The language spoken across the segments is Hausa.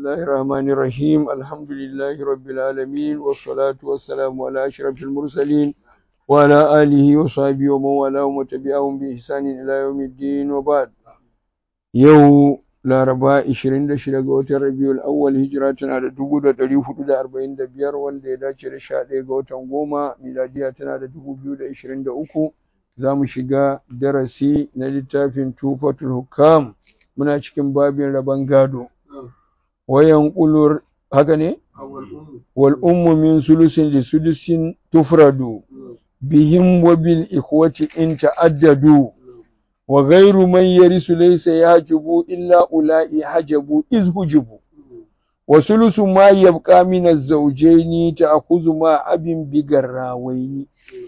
الله الرحمن الرحيم الحمد لله رب العالمين والصلاة والسلام على أشرف المرسلين وعلى آله وصحبه ومن والاه وتبعهم بإحسان إلى يوم الدين وبعد يوم Laraba 26 ga watan Rabiul Awwal hijira tana da 1445 wanda ya dace da 11 ga watan goma miladiya tana da 2023 za mu shiga darasi na littafin Tufatul Hukam muna cikin babin rabon gado wayan kulur haka ne wal ummu min sulusin li sudusin tufradu bihim wa bil ikhwati in ta'addadu wa ghairu man yarisu laysa yajibu illa ulai hajabu iz hujibu wa sulusu ma yabqa min az-zawjayn ta'khudhu ma abin bigarrawaini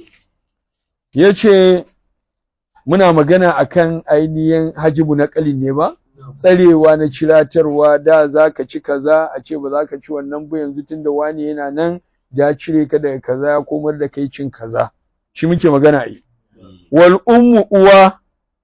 yace muna magana akan ainihin hajibu na kalin ne ba tsarewa na ciratarwa da zaka ci kaza a ce ba za ka ci wannan ba yanzu tunda wani yana nan ya cire ka daga kaza ya komar da kai cin kaza shi muke magana yi wal ummu uwa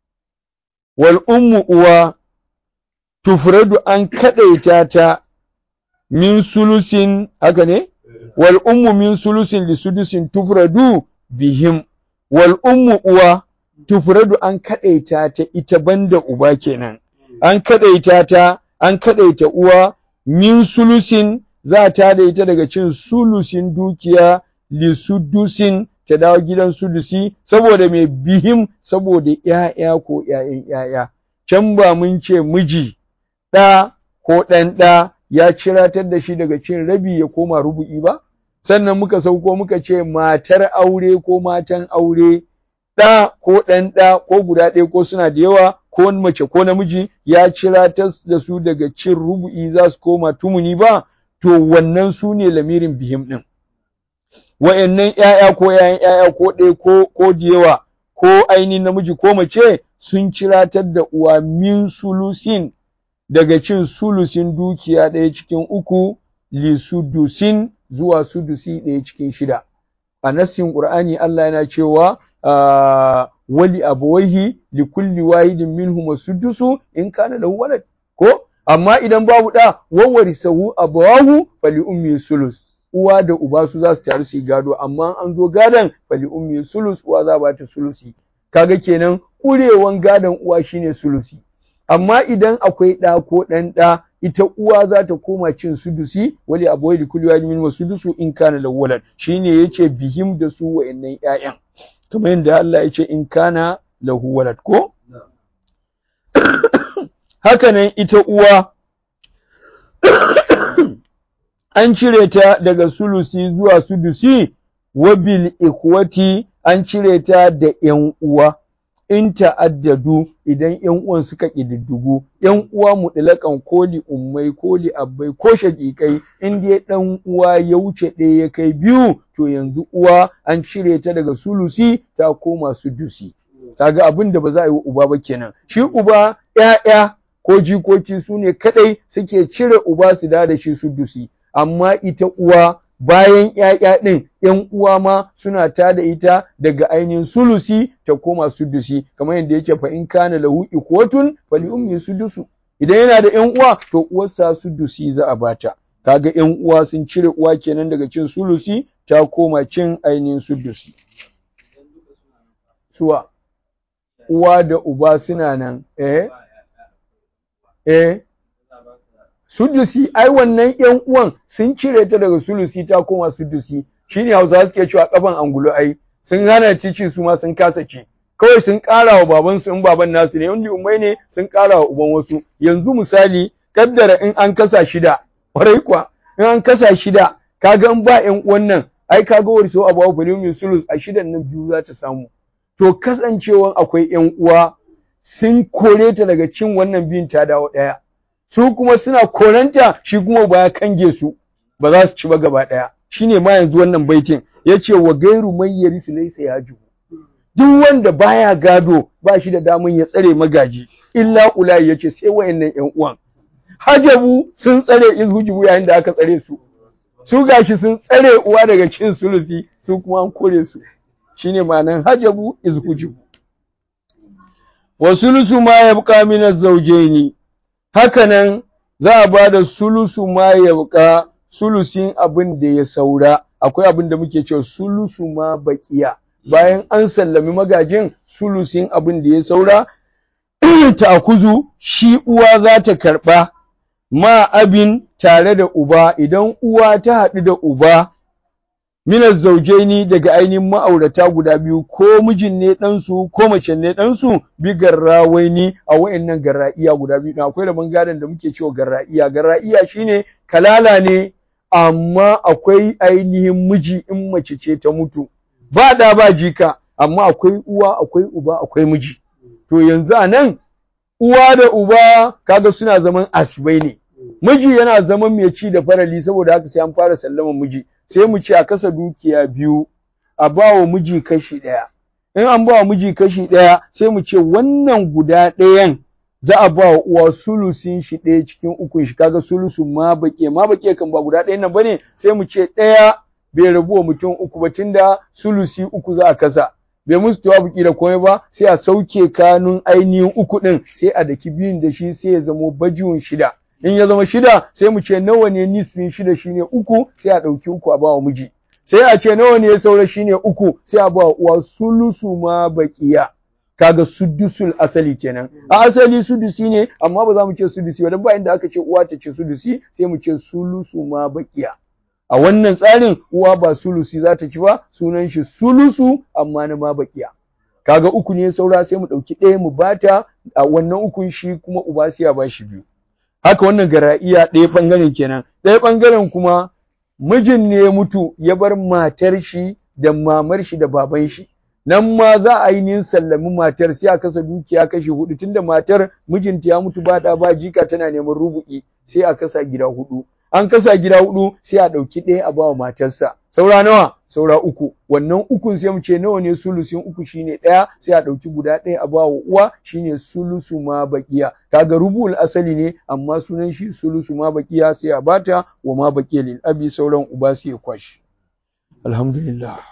wal ummu uwa tufradu an kadaita ta min sulusin haka ne wal ummu min sulusin li sudusin tufradu bihim wal ummu uwa tufradu an kadaita ta ita banda uba kenan an kadaita ta an kadaita uwa min sulusin za ta da ita daga cin sulusin dukiya li sudusin ta dawo gidan sudusi saboda mai bihim saboda ‘ya'ya ko ‘ya'yan ‘ya'ya. Can ba mun ce miji ɗa ko ɗan ɗa ya ciratar da shi daga cin rabi ya koma rubu'i ba? Sannan muka sauko muka ce matar aure ko matan aure ɗa ko ɗan ɗa ko guda ɗaya ko suna da yawa ko mace ko namiji ya ciratar da su daga cin rubu'i za su koma tumuni ba, to wannan su ne lamirin bihim ɗin. wa'yannan ‘ya'ya ko ‘ya'yan ‘ya'ya ko ɗaya ko ko da yawa ko ainihin namiji ko mace sun ciratar da uwa min sulusin daga cin sulusin dukiya ɗaya cikin uku li sudusin zuwa sudusi ɗaya cikin shida. A nassin Ƙur'ani Allah yana cewa wali abawaihi li kulli wahidin minhum sudusu in kana lahu walad ko amma idan babu da wawarisahu abawahu fali ummi sulus uwa da uba su za su taru su yi gado amma an zo gadon fali ummi sulus uwa za ba ta sulusi kaga kenan kurewan gadon uwa shine sulusi amma idan akwai ɗa ko ɗan ɗa ita uwa za ta koma cin sudusi wali aboyi da kulli wani min sudusu in kana lawwalan shine yace bihim da su wa'annan ƴaƴan kamar yadda Allah yace in kana lahu walad ko hakanan ita uwa an cire ta daga sulusi zuwa sudusi wa bil ikhwati an cire ta da ƴan uwa in ta'addadu idan ƴan uwan suka ƙididdigu ƴan uwa mutlaƙan koli ummai koli abbai ko shaƙiƙai in dai ɗan uwa ya wuce ɗaya ya kai biyu to yanzu uwa an cire ta daga sulusi ta koma sudusi kaga abin da ba za a yi wa uba ba kenan shi uba ƴaƴa ko jikoki su ne kaɗai suke cire uba su da da shi sudusi amma ita uwa bayan ‘ya'ya ɗin ‘yan uwa ma suna ta da ita daga ainihin sulusi ta koma sudusi kamar yadda yake fa in kana lahu ikwatun fali ummi sudusu idan yana da ‘yan uwa to uwarsa sudusi za a bata kaga ‘yan uwa sun cire uwa kenan daga cin sulusi ta koma cin ainihin sudusi suwa uwa da uba suna nan eh eh sudusi ai wannan ƴan uwan sun cire ta daga sulusi ta koma sudusi shine Hausawa suke cewa kafan angulu ai sun hana cici su ma sun kasa ci kawai sun ƙara wa baban su in baban nasu ne wanda umai ne sun ƙara wa uban wasu yanzu misali kaddara in an kasa shida kwarai kuwa in an kasa shida kaga in ba ƴan uwan nan ai kaga wari so abawa filimin sulus a shidan nan biyu za ta samu to kasancewan akwai ƴan uwa sun kore ta daga cin wannan biyun ta dawo ɗaya su kuma suna koranta shi kuma ba ya kange su ba za su ci ba gaba ɗaya shine ma yanzu wannan baitin yace wa gairu man yarisu laysa yaju duk wanda baya gado ba shi da daman ya tsare magaji illa ulai yace sai wayannan ƴan uwan hajabu sun tsare izhujubu yayin da aka tsare su su gashi sun tsare uwa daga cin sulusi su kuma an kore su shine ma'anan hajabu izhujubu wa sulusu ma yabqa min az-zawjaini hakanan za a ba da sulusu ma ya sulusin abin da ya saura akwai abin da muke cewa sulusu ma baƙiya bayan an sallami magajin sulusin abin da ya saura ta kuzu shi uwa za ta karɓa ma abin tare da uba idan uwa ta haɗu da uba minar zaujaini daga ainihin ma'aurata guda biyu ko mijin ne ɗansu ko mace ne ɗansu bi garrawaini a wa'annan garra'iya guda biyu akwai da bangaren da muke cewa garra'iya garra'iya shine kalala ne amma akwai ainihin miji in mace ce ta mutu ba da ba jika amma akwai uwa akwai uba akwai miji to yanzu a nan uwa da uba kaga suna zaman asibai ne miji yana zaman mai ci da farali saboda haka sai an fara sallaman miji sai mu ce a kasa dukiya biyu a ba wa miji kashi ɗaya in an ba wa miji kashi ɗaya sai mu ce wannan guda ɗayan za a ba wa uwa sulusin shi ɗaya cikin ukun shi kaga sulusun ma baƙe ma baƙe kan ba guda ɗayan nan bane sai mu ce ɗaya bai rabu wa mutum uku ba tunda sulusi uku za a kasa bai musu jawabu da komai ba sai a sauke kanun ainihin uku ɗin sai a daki biyun da shi sai ya zamo bajiwun shida in ya zama shida sai mu ce nawa ne nisfin shida shine uku sai a ɗauki uku a ba wa miji sai a ce nawa ne ya saura shine uku sai a ba wa uwa sulusu ma baƙiya kaga sudusul asali kenan a asali sudusi ne amma ba za mu ce sudusi ba dan ba inda aka ce uwa ta ce sudusi sai mu ce sulusu ma baƙiya a wannan tsarin uwa ba sulusi za ta ci ba sunan shi sulusu amma na ma baƙiya kaga uku ne saura sai mu ɗauki ɗaya mu bata a wannan ukun shi kuma uba sai ya ba shi biyu haka wannan gara'iya ɗaya ɓangaren kenan ɗaya ɓangaren kuma mijin ne ya mutu ya bar matar shi da mamar shi da baban shi nan ma za a yi sallami matar sai a kasa dukiya kashi hudu tunda matar mijinta ya mutu ba da ba jika tana neman rubu'i sai a kasa gida hudu an kasa gida hudu sai a ɗauki ɗaya a bawa matarsa saura nawa saura uku wannan ukun sai mu ce nawa ne sulusin uku shine ɗaya sai a ɗauki guda ɗaya a bawa uwa shine sulusu ma baqiya kaga rubul asali ne amma sunan shi sulusu ma baqiya sai a bata wa ma baqiya lil abi sauran uba sai ya kwashi alhamdulillah